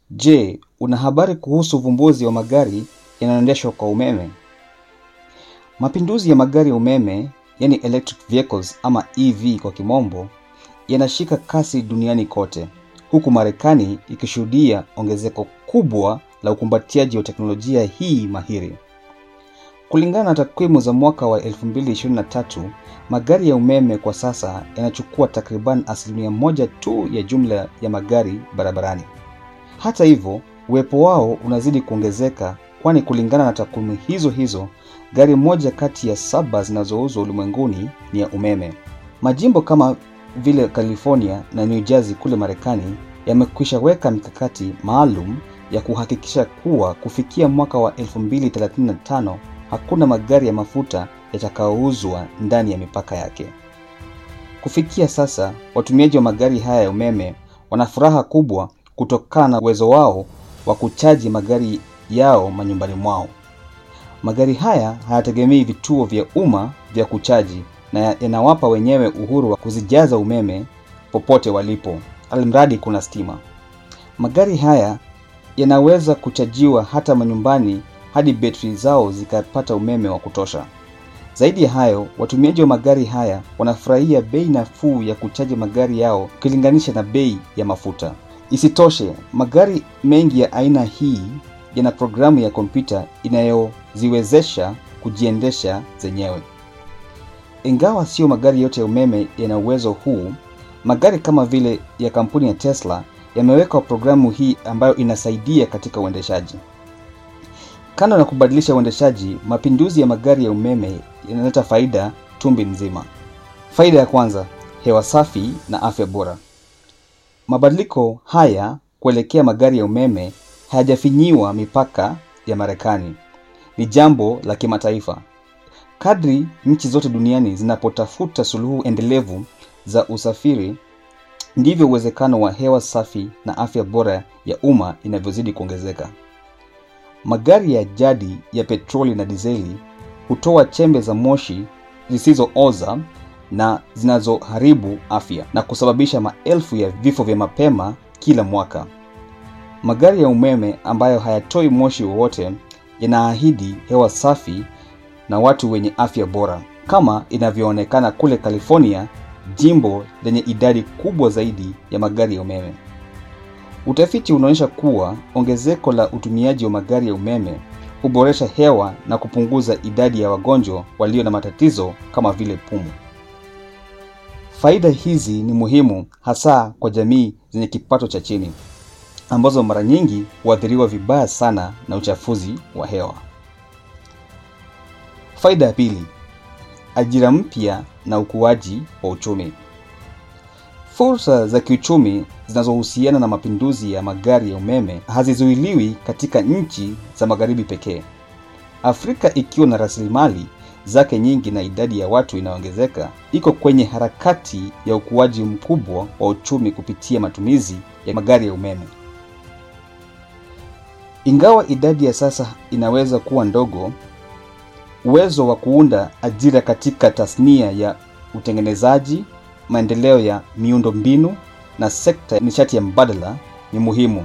Je, una habari kuhusu uvumbuzi wa magari yanayoendeshwa kwa umeme? Mapinduzi ya magari ya umeme, yani electric vehicles ama EV kwa kimombo, yanashika kasi duniani kote, huku Marekani ikishuhudia ongezeko kubwa la ukumbatiaji wa teknolojia hii mahiri. Kulingana na takwimu za mwaka wa 2023, magari ya umeme kwa sasa yanachukua takriban asilimia moja tu ya jumla ya magari barabarani. Hata hivyo, uwepo wao unazidi kuongezeka, kwani kulingana na takwimu hizo hizo, gari moja kati ya saba zinazouzwa ulimwenguni ni ya umeme. Majimbo kama vile California na New Jersey kule Marekani yamekwisha weka mikakati maalum ya kuhakikisha kuwa kufikia mwaka wa 2035 hakuna magari ya mafuta yatakayouzwa ndani ya mipaka yake. Kufikia sasa, watumiaji wa magari haya ya umeme wana furaha kubwa kutokana na uwezo wao wa kuchaji magari yao manyumbani mwao. Magari haya hayategemei vituo vya umma vya kuchaji na yanawapa wenyewe uhuru wa kuzijaza umeme popote walipo, almradi kuna stima. Magari haya yanaweza kuchajiwa hata manyumbani hadi betri zao zikapata umeme wa kutosha. Zaidi ya hayo, watumiaji wa magari haya wanafurahia bei nafuu ya kuchaji magari yao ukilinganisha na bei ya mafuta. Isitoshe, magari mengi ya aina hii yana programu ya kompyuta inayoziwezesha kujiendesha zenyewe. Ingawa sio magari yote ya umeme yana uwezo huu, magari kama vile ya kampuni ya Tesla yameweka programu hii ambayo inasaidia katika uendeshaji. Kando na kubadilisha uendeshaji, mapinduzi ya magari ya umeme yanaleta faida tumbi nzima. Faida ya kwanza, hewa safi na afya bora. Mabadiliko haya kuelekea magari ya umeme hayajafinyiwa mipaka ya Marekani. Ni jambo la kimataifa. Kadri nchi zote duniani zinapotafuta suluhu endelevu za usafiri, ndivyo uwezekano wa hewa safi na afya bora ya umma inavyozidi kuongezeka. Magari ya jadi ya petroli na dizeli hutoa chembe za moshi zisizooza na zinazoharibu afya na kusababisha maelfu ya vifo vya mapema kila mwaka. Magari ya umeme ambayo hayatoi moshi wowote yanaahidi hewa safi na watu wenye afya bora, kama inavyoonekana kule California, jimbo lenye idadi kubwa zaidi ya magari ya umeme. Utafiti unaonyesha kuwa ongezeko la utumiaji wa magari ya umeme huboresha hewa na kupunguza idadi ya wagonjwa walio na matatizo kama vile pumu. Faida hizi ni muhimu hasa kwa jamii zenye kipato cha chini ambazo mara nyingi huathiriwa vibaya sana na uchafuzi wa hewa. Faida ya pili, ajira mpya na ukuaji wa uchumi. Fursa za kiuchumi zinazohusiana na mapinduzi ya magari ya umeme hazizuiliwi katika nchi za magharibi pekee. Afrika ikiwa na rasilimali zake nyingi na idadi ya watu inayoongezeka, iko kwenye harakati ya ukuaji mkubwa wa uchumi kupitia matumizi ya magari ya umeme. Ingawa idadi ya sasa inaweza kuwa ndogo, uwezo wa kuunda ajira katika tasnia ya utengenezaji, maendeleo ya miundombinu na sekta ya nishati ya mbadala ni muhimu.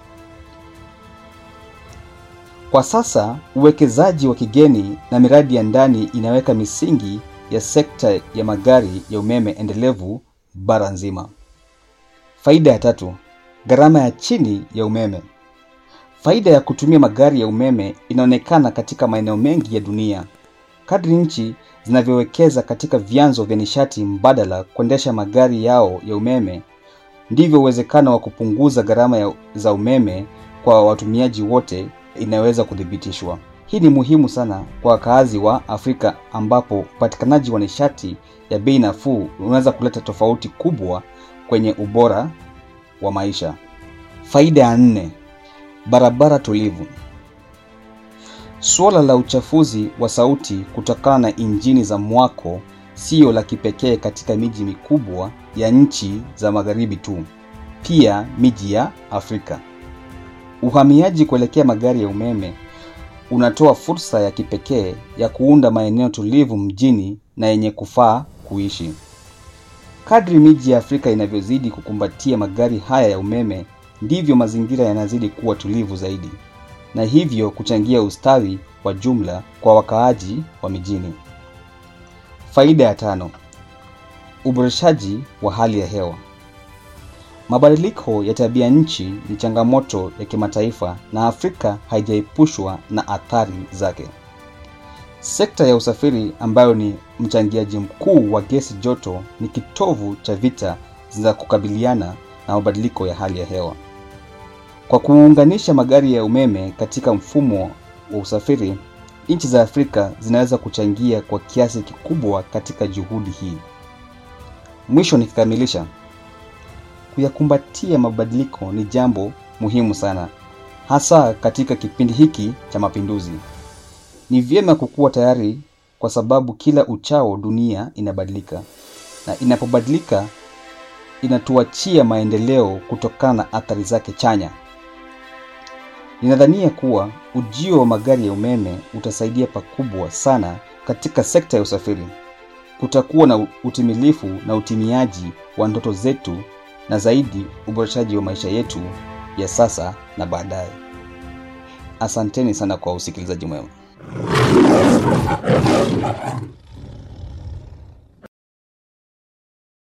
Kwa sasa, uwekezaji wa kigeni na miradi ya ndani inaweka misingi ya sekta ya magari ya umeme endelevu bara nzima. Faida ya tatu, gharama ya chini ya umeme. Faida ya kutumia magari ya umeme inaonekana katika maeneo mengi ya dunia. Kadri nchi zinavyowekeza katika vyanzo vya nishati mbadala kuendesha magari yao ya umeme, ndivyo uwezekano wa kupunguza gharama za umeme kwa watumiaji wote inaweza kuthibitishwa. Hii ni muhimu sana kwa wakaazi wa Afrika ambapo upatikanaji wa nishati ya bei nafuu unaweza kuleta tofauti kubwa kwenye ubora wa maisha. Faida ya nne, barabara tulivu. Suala la uchafuzi wa sauti kutokana na injini za mwako siyo la kipekee katika miji mikubwa ya nchi za magharibi tu, pia miji ya Afrika. Uhamiaji kuelekea magari ya umeme unatoa fursa ya kipekee ya kuunda maeneo tulivu mjini na yenye kufaa kuishi. Kadri miji ya Afrika inavyozidi kukumbatia magari haya ya umeme, ndivyo mazingira yanazidi kuwa tulivu zaidi na hivyo kuchangia ustawi wa jumla kwa wakaaji wa mijini. Faida ya tano: uboreshaji wa hali ya hewa. Mabadiliko ya tabia nchi ni changamoto ya kimataifa na Afrika haijaepushwa na athari zake. Sekta ya usafiri ambayo ni mchangiaji mkuu wa gesi joto ni kitovu cha vita za kukabiliana na mabadiliko ya hali ya hewa. Kwa kuunganisha magari ya umeme katika mfumo wa usafiri, nchi za Afrika zinaweza kuchangia kwa kiasi kikubwa katika juhudi hii. Mwisho nikikamilisha, kuyakumbatia mabadiliko ni jambo muhimu sana, hasa katika kipindi hiki cha mapinduzi. Ni vyema kukuwa tayari kwa sababu kila uchao dunia inabadilika, na inapobadilika inatuachia maendeleo kutokana na athari zake chanya. Ninadhania kuwa ujio wa magari ya umeme utasaidia pakubwa sana katika sekta ya usafiri. Kutakuwa na utimilifu na utimiaji wa ndoto zetu na zaidi uboreshaji wa maisha yetu ya sasa na baadaye. Asanteni sana kwa usikilizaji mwema.